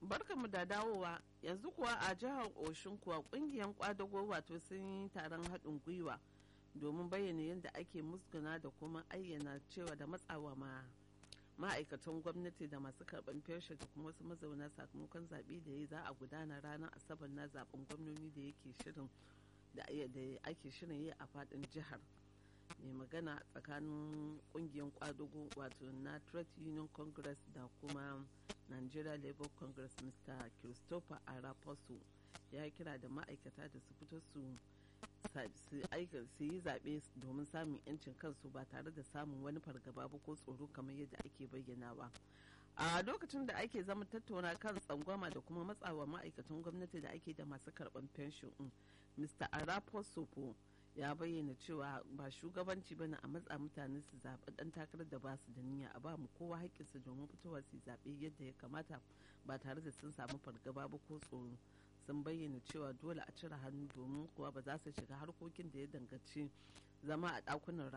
barkamu da dawowa yanzu kuwa a jihar Oshun kuwa kungiyar kwadago wato sun yi taron haɗin gwiwa domin bayyana yadda ake musguna da kuma ayyana cewa da matsawa ma ma'aikatan gwamnati da masu karɓar fensho da kuma wasu mazauna sakamakon zaɓe da ya za a gudana ranar asabar na zaben gwamnoni da yake shirin da ake shirin yi a faɗin jihar mai magana tsakanin kungiyar kwadugo wato na trade union congress da kuma nigeria labour congress mr christopher araposo ya kira da ma'aikata da su fito su yi zaɓe domin samun 'yancin kansu ba tare da samun wani fargaba ba ko tsoro kamar yadda ake bayyanawa a lokacin da ake zama tattauna kan tsangwama da kuma matsawa ma'aikatan gwamnati da ake da masu karɓar fenshon mr araposo ya bayyana cewa ba shugabanci ba a matsa mutane su zaɓi ɗan takarar da ba su da niyya a ba mu kowa haƙƙinsa domin fitowa su zaɓe yadda ya kamata ba tare da sun samu fargaba ba ko tsoro sun bayyana cewa dole a cire hannu domin kuwa ba za su shiga harkokin da ya danganci zama a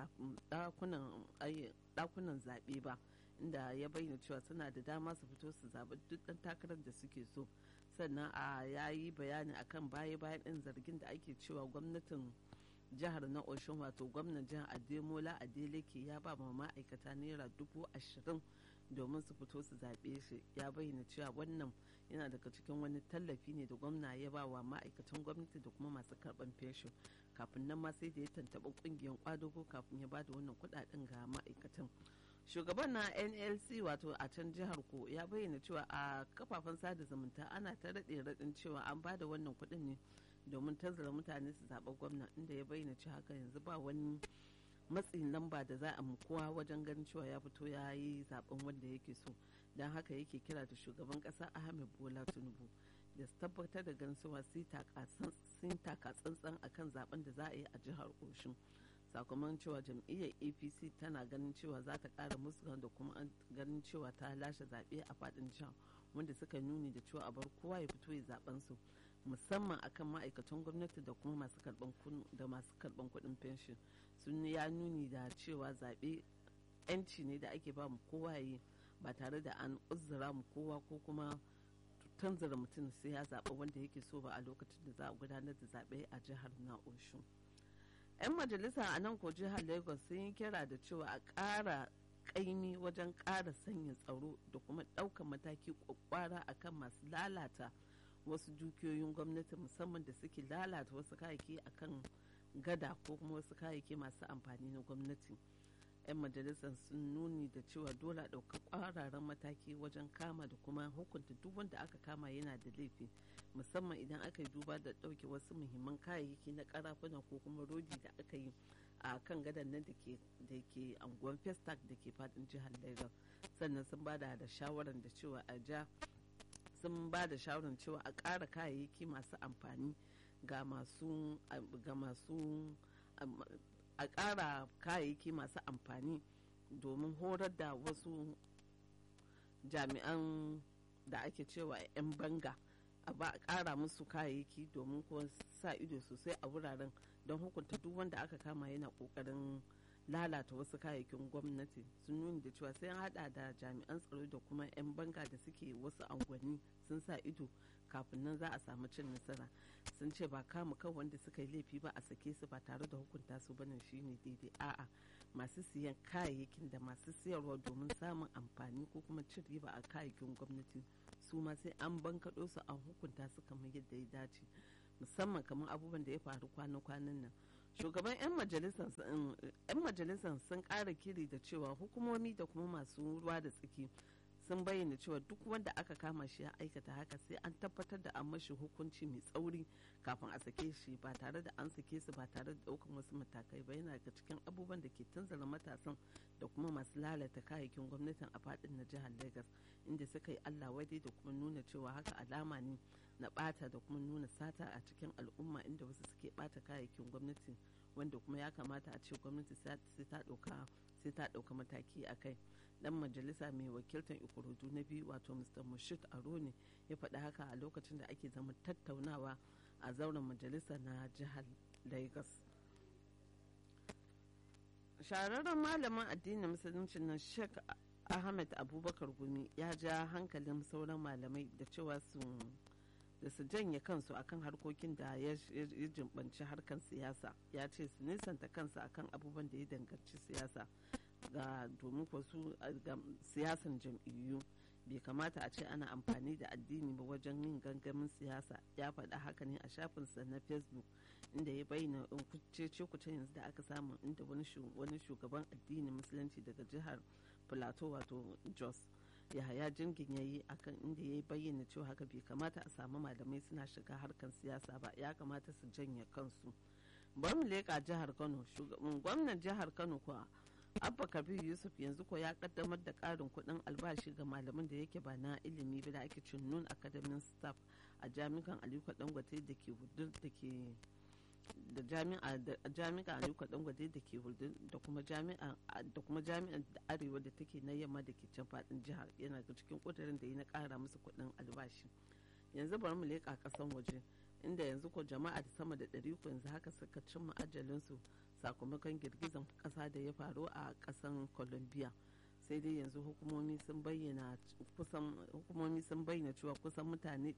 ɗakunan zaɓe ba inda ya bayyana cewa suna da dama su fito su zaɓi duk ɗan takarar da suke so sannan a yayi bayani akan baya-bayan ɗin zargin da ake cewa gwamnatin jihar na oshun wato gwamnan jihar ademola adeleke ya ba ma ma'aikata naira dubu ashirin domin su fito su zaɓe shi ya bayyana cewa wannan yana daga cikin wani tallafi ne da gwamna ya ba wa ma'aikatan gwamnati da kuma masu karɓar fensho kafin nan ma sai da ya tantaɓa ƙungiyar kwadago kafin ya ba da wannan kuɗaɗen ga ma'aikatan shugaban na nlc wato a can jihar ko ya bayyana cewa a kafafen sada zumunta ana ta raɗe raɗin cewa an ba da wannan kuɗin ne domin tanzara mutane su zaɓa gwamna inda ya bayyana cewa haka yanzu ba wani matsin lamba da za a kowa wajen ganin cewa ya fito ya yi zaben wanda yake so don haka yake kira da shugaban ƙasa ahmed bola tinubu da su tabbatar da ganin cewa sun taka tsantsan akan zaben da za a yi a jihar oshun sakamakon cewa jam'iyyar apc tana ganin cewa za ta ƙara musu da kuma ganin cewa ta lashe zaɓe a faɗin jihar wanda suka nuni da cewa a bar kowa ya fito ya zaben su musamman akan ma'aikatan gwamnati da kuma masu karban da masu karban kuɗin fenshin sun ya nuni da cewa zaɓe yanci ne da ake ba mu kowa yi ba tare da an uzura mu kowa ko kuma tanzara mutum sai ya zaɓa wanda yake so ba a lokacin da za a gudanar da zaɓe a jihar na oshun 'yan majalisa a nan ko jihar lagos sun yi kira da cewa a ƙara ƙaimi wajen ƙara sanya tsaro da kuma ɗaukar mataki kwakwara akan masu lalata wasu dukiyoyin gwamnati musamman da suke lalata wasu kayayyaki akan gada ko kuma wasu kayayyaki masu amfani na gwamnati 'yan majalisar sun nuni da cewa dole a ɗauka ƙwararren mataki wajen kama da kuma hukunta duk wanda aka kama yana da laifi musamman idan aka yi duba da ɗauke wasu muhimman kayayyaki na karafuna ko kuma rodi da aka yi a kan gadon nan da ke anguwan festac da ke fadin jihar lagos sannan sun ba da shawarar da cewa a ja sun ba da shawarar cewa a ƙara kayayyaki masu amfani ga masu ga masu a ƙara kayayyaki masu amfani domin horar da wasu jami'an da ake cewa 'yan banga a ba a ƙara musu kayayyaki domin kuwa sa ido sosai a wuraren don hukunta duk wanda aka kama yana ƙoƙarin lalata wasu kayayyakin gwamnati sun nuni da cewa sai an hada da jami'an tsaro da kuma 'yan banga da suke wasu angwani sun sa ido kafin nan za a samu cin nasara sun ce ba kama kan wanda suka yi laifi ba a sake su ba tare da hukunta su bane shine daidai a'a masu siyan kayayyakin da masu siyarwa domin samun amfani ko kuma cin riba a kayayyakin gwamnati su ma sai an bankaɗo su an hukunta su kamar yadda ya dace musamman kamar abubuwan da ya faru kwana-kwanan nan shugaban 'yan majalisar sun ƙara kiri da cewa hukumomi da kuma masu ruwa da tsaki sun bayyana cewa duk wanda aka kama shi ya aikata haka sai an tabbatar da an mashi hukunci mai tsauri kafin a sake shi ba tare da an sake su ba tare da daukan wasu matakai ba yana daga cikin abubuwan da ke tunzura matasan da kuma masu lalata kayayyakin gwamnatin a fadin na jihar lagos inda suka yi allah wadai da kuma nuna cewa haka alama ne na bata da kuma nuna sata a cikin al'umma inda wasu suke bata kayayyakin gwamnati wanda kuma ya kamata a ce gwamnati sai ta dauka sai ta dauka mataki a kai dan majalisa mai wakiltar ikorodu na biyu wato mr mushit aroni ya faɗi haka a lokacin da ake zama tattaunawa a zauren majalisa na jihar lagos shahararren malamin addinin musulunci na sheikh ahmed abubakar gumi ya ja hankalin sauran malamai da cewa su da su janye kansu akan harkokin da ya jimbanci harkar siyasa ya ce su nisanta kansu akan abubuwan da ya danganci siyasa ga domin su ga siyasan jam'iyyu bai kamata a ce ana amfani da addini ba wajen yin gangamin siyasa ya faɗa haka ne a shafinsa na facebook inda ya bayyana cece kuce yanzu da aka samu inda wani shugaban addinin musulunci daga jihar plateau wato jos yahaya jingin ya yi akan inda ya bayyana cewa haka bai kamata a samu malamai suna shiga harkar siyasa ba ya kamata su janye kansu bari mu leƙa jihar kano gwamnan jihar kano kuwa abba kabir yusuf yanzu ko ya kaddamar da karin kudin albashi ga malaman da yake ba na ilimi ba da ake cin nun academic staff a jami'an aliko dangote da ke hudur da ke da jami'a da jami'a aliko dangote da ke hudur da kuma jami'a da kuma jami'an arewa da take na yamma da ke can fadin jihar yana da cikin kudirin da yi na kara musu kudin albashi yanzu bari mu leƙa kasan waje inda yanzu ko jama'a da sama da ɗari yanzu haka suka cimma ajalinsu sakamakon girgizan kasa da ya faru a kasan colombia sai dai yanzu hukumomi sun bayyana kusan hukumomi sun bayyana cewa kusan mutane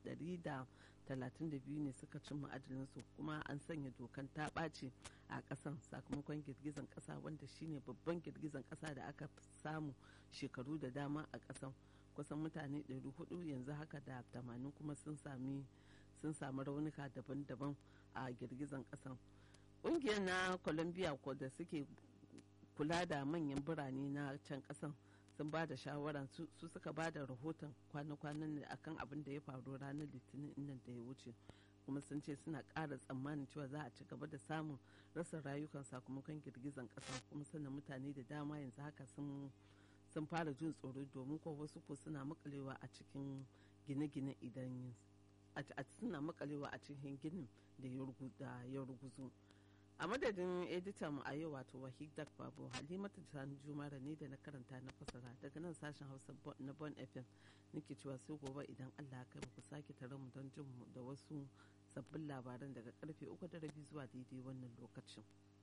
132 ne suka cimma su kuma an sanya dokan ta ɓaci a ƙasan sakamakon girgizan ƙasa wanda shine babban girgizan ƙasa da aka samu shekaru da dama a ƙasan kusan mutane 400 yanzu haka da 80 kuma sun sami sun samu raunuka daban-daban a girgizan ƙasan ƙungiyar na colombia ko da suke kula da manyan birane na can ƙasan sun ba da shawara su suka ba da rahoton kwana-kwanan ne akan abin da ya faru ranar litinin nan da ya wuce kuma sun ce suna ƙara tsammanin cewa za a ci gaba da samun rasa rayukan sakamakon girgizan ƙasa kuma sannan mutane da dama yanzu haka sun sun fara jin tsoro domin ko wasu ko suna makalewa a cikin gine-gine idan suna makalewa a cikin ginin da ya ruguzu a madadin editan a yau wato wahidak babu halimatu sani jumara ne da na karanta na fasara daga nan sashen hausa na bon fm nake cewa sai gobe idan allah kai ku sake tare mu don jin mu da wasu sabbin labaran daga karfe uku da rabi zuwa daidai wannan lokacin